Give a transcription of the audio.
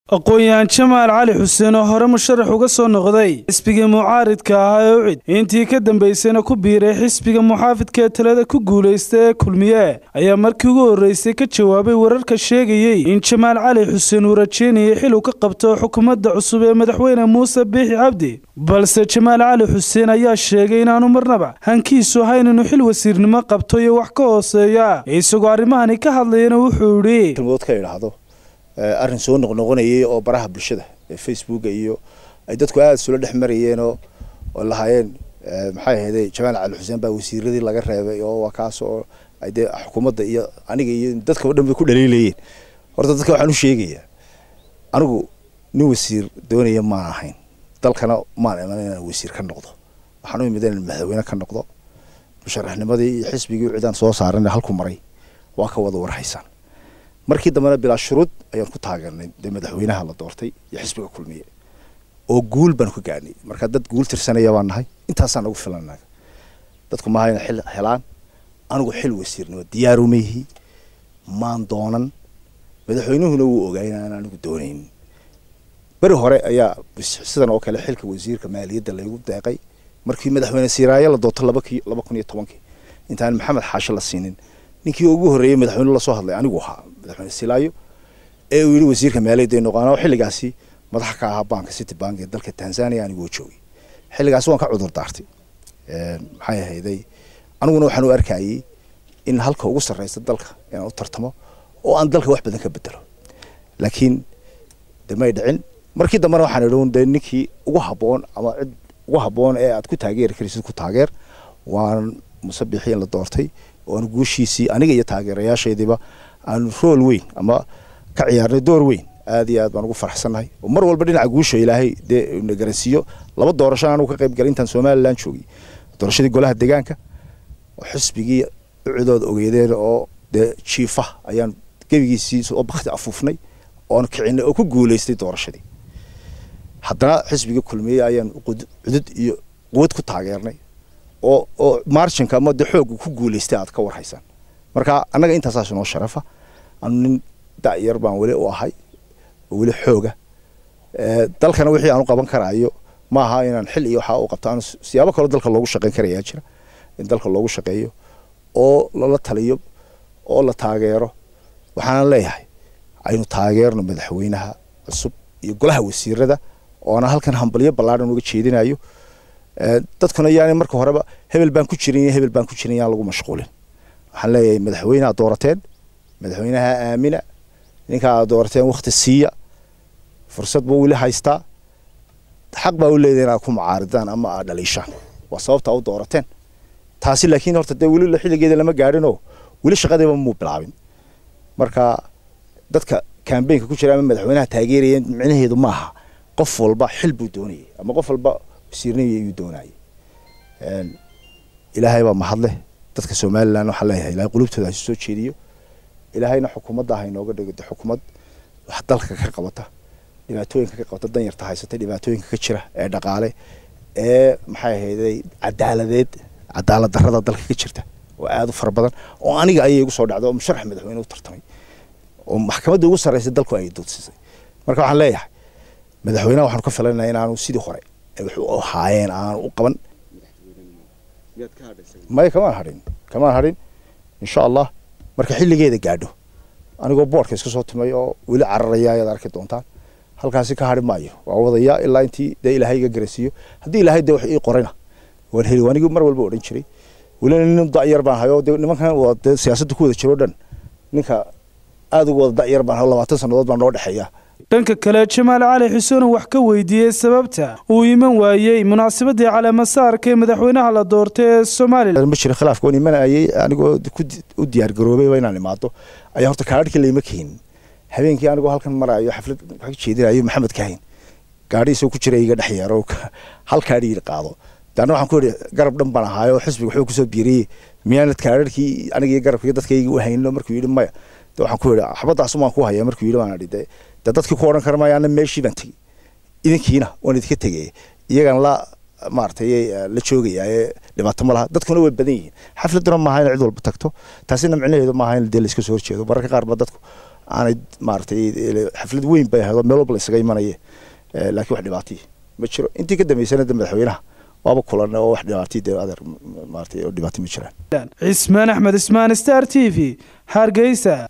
aqoon-yahan jamaal cali xuseen oo hore musharax uga soo noqday xisbigii mucaaridka ahaa ee ucid intii ka dambaysayna ku biiray xisbiga muxaafidka ee talada ku guulaysta ee kulmiye ayaa markii ugu horreysay ka jawaabay wararka sheegayey in jamaal cali xuseen uu rajeynayay xil uu ka qabto xukuumadda cusub ee madaxweyne muuse biixi cabdi balse jamaal cali xuseen ayaa sheegay inaanu marnaba hankiisu ahayn inuu xil wasiirnimo qabto iyo wax ka hooseeya isagoo arrimahani ka hadlayana wuxuu idhi arrin soo noqnoqonayay oo baraha bulshada ee facebooka iyo ay dadku aada isula dhex marayeen oo oo lahaayeen maxay ahayday jamaal cali xuseen baa wasiiradii laga reebay oo waa kaas oo ay dee xukuumadda iyo aniga iyo dadka o dhan bay ku dhaliilayeen horta dadka waxaan u sheegayaa anigu nin wasiir doonaya maan ahayn dalkana maan iman inaan wasiir ka noqdo waxaan u imid inaan madaxweyne ka noqdo musharaxnimadii iyo xisbigii cidaan soo saarana halku maray waa ka wada warhaysaan markii dambena bilaa shuruud ayaan ku taageernay dee madaxweynaha la doortay iyo xisbiga kulmiye oo guul baan ka gaadhnay marka dad guul tirsanaya baan nahay intaasaan nagu filannaga dadku maaha ina xil helaan anigu xil wasiirnimo diyaaruma yihi maan doonan madaxweynuhuna wuu ogaa inaan anigu doonayn beri hore ayaa sidan oo kale xilka wasiirka maaliyadda laygu deeqay markii madaxweyne siiraayo la doorto laba ki laba kun iyo tobankii intaan maxamed xaashe la siinin ninkii ugu horreeyey madaxweyne lasoo hadlay anigu ahaa madaxweyne silaayo ee uu yidhi wasiirka maaliyadda ay noqoon oo xilligaasi madax ka ahaa banka city bank ee dalka tanzania anigoo joogay xilligaasi waan ka cudur daartay maxay ahayday aniguna waxaan u arkayay in halka ugu sarreysa dalka inaan u tartamo oo aan dalka wax badan ka bedelo laakiin de may dhicin markii dambena waxaan idhi de ninkii ugu habboon ama cid ugu habboon ee aad ku taageeri karaysid ku taageer waan musabixii in la doortay oan guushiisii aniga iyo taageerayaashaydiiba aanu rool weyn ama ka ciyaarnay door weyn aad iyo aad baan ugu faraxsannahay oo mar walba dhinaca guusha ilaahay dee na garansiiyo laba doorasho anugu ka qayb galay intaan somalilan joogay doorashadii golaha deegaanka oo xisbigii ucidooda ogeydeen oo dee jiifa ayaan gebigiisii oo bakti afuufnay oon kicinay oo ku guulaystay doorashadii haddana xisbigii kulmiye ayaan cudud iyo quwad ku taageernay oo oo marginka ama de xoog ku guulaystay aad ka warhaysaan marka annaga intaasaas noo sharafa anu nin da'yar baan weli u ahay oo weli xooga dalkana wixii aan u qaban karaayo ma aha inaan xil iyo waxaa u qabto aan siyaabo kaloo dalka loogu shaqayn karayaa jira in dalka loogu shaqeeyo oo lala taliyo oo la taageero waxaanan leeyahay aynu taageerno madaxweynaha cusub iyo golaha wasiirada oona halkan hambalyo ballaadhan uga jeedinayo dadkuna yaani marka horeba hebel baan ku jirin iyo hebel baan ku jirin yaan lagu mashquulin waxaan leeyahay madaxweyneha doorateen madaxweynaha aamina ninkaa doorateen wakti siiya fursad buu weli haystaa xaq baa u leedahay inaad ku mucaaridaan ama aad dhaliishaan waa sababta u doorateen taasi laakiin horta dee weli xilligeeda lama gaadhinoo weli shaqadiiba muu bilaabin marka dadka kambeynka ku jira ama madaxweynaha taageeraya micnaheedu maaha qof walba xil buu doonayay ama qof walba wasiirnimii ayuu doonayay ilaahay baa mahadleh dadka somalilan waxaan leeyahay ilahay qulubtooda hasu soo jeediyo ilaahayna xukuumadda ha inooga dhigo de xukuumad wax dalka ka qabata dhibaatooyinka ka qabata danyarta haysata dhibaatooyinka ka jira ee dhaqaale ee maxay ahayday cadaaladeed cadaalad darrada dalka ka jirta oo aada u fara badan oo aniga ayay igu soo dhacday oo musharax madaxweyne u tartamay oo maxkamadda ugu sarreysay dalku ay doodsiisay marka waxaan leeyahay madaxweynaha waxaanu ka filanaya inaanu sidii hore wax u ahaayeen aanu u qaban maya kamaan hadhin kamaan hadhin insha allah marka xilligeeda gaadho anigoo boorka iska soo timay oo weli cararaya ayaad arki doontaan halkaasi ka hadhi maayo waa wadayaa ilaa intii dee ilaahay iga garasiiyo haddii ilaahay dee wax ii qorayna waan heli anigi mar walba odhan jiray welina nin da'yar baan hayo de nimankan dee siyaasadda ku wada jiro o dhan ninka aada ugu wada da'yar baan hayo labaatan sannadood baan noo dhexeeya dhanka kale jamaal cali xuseen oo wax ka weydiiyey sababta uu iman waayey munaasabadii caleemasaarka ee madaxweynaha la doortay ee somalilan ma jira khilaafka waan imanayay anigoo u diyaar garoobayba inaan imaado ayaa horta kaadhkii layma keenin habeenkii anigoo halkan maraayo xaflad wax ka jeedinayo maxamed kahin gaadhi isagoo ku jira iga dhex yeero hal kaadhi qaado daana waxaan ku yidhi garab dhan baan ahaayo xisbiga wuxuu kusoo biiriyey miyaanad kaadharkii aniga iyo garabkii dadkayga u hayno markuu yidhi maya de waxaan ku yidhi xabaddaas umaan ku haya markuu yidhi baan idhi de de dadkii ku odhan kara maya ana meeshii baan tegey idinkiina waan idinka tegay iyagan la maaragtay la joogaya ee dhibaato ma laha dadkuna way badan yihiin xafladuna maaha in cid walba tagto taasina micnaheedu maaha in dee la iska soo horjeedo mararka qaar ba dadku aanay maaragtay xaflad weyn bay ahayd oo meel walba la isaga imanaya laakiin wax dhibaatay ma jiro intii ka dambeysana de madaxweynaha waaba kulan oo wax dhibaatay dee adeer maaragtay oo dhibaatay ma jiraan cismaan axmed ismaan star t v hargeysa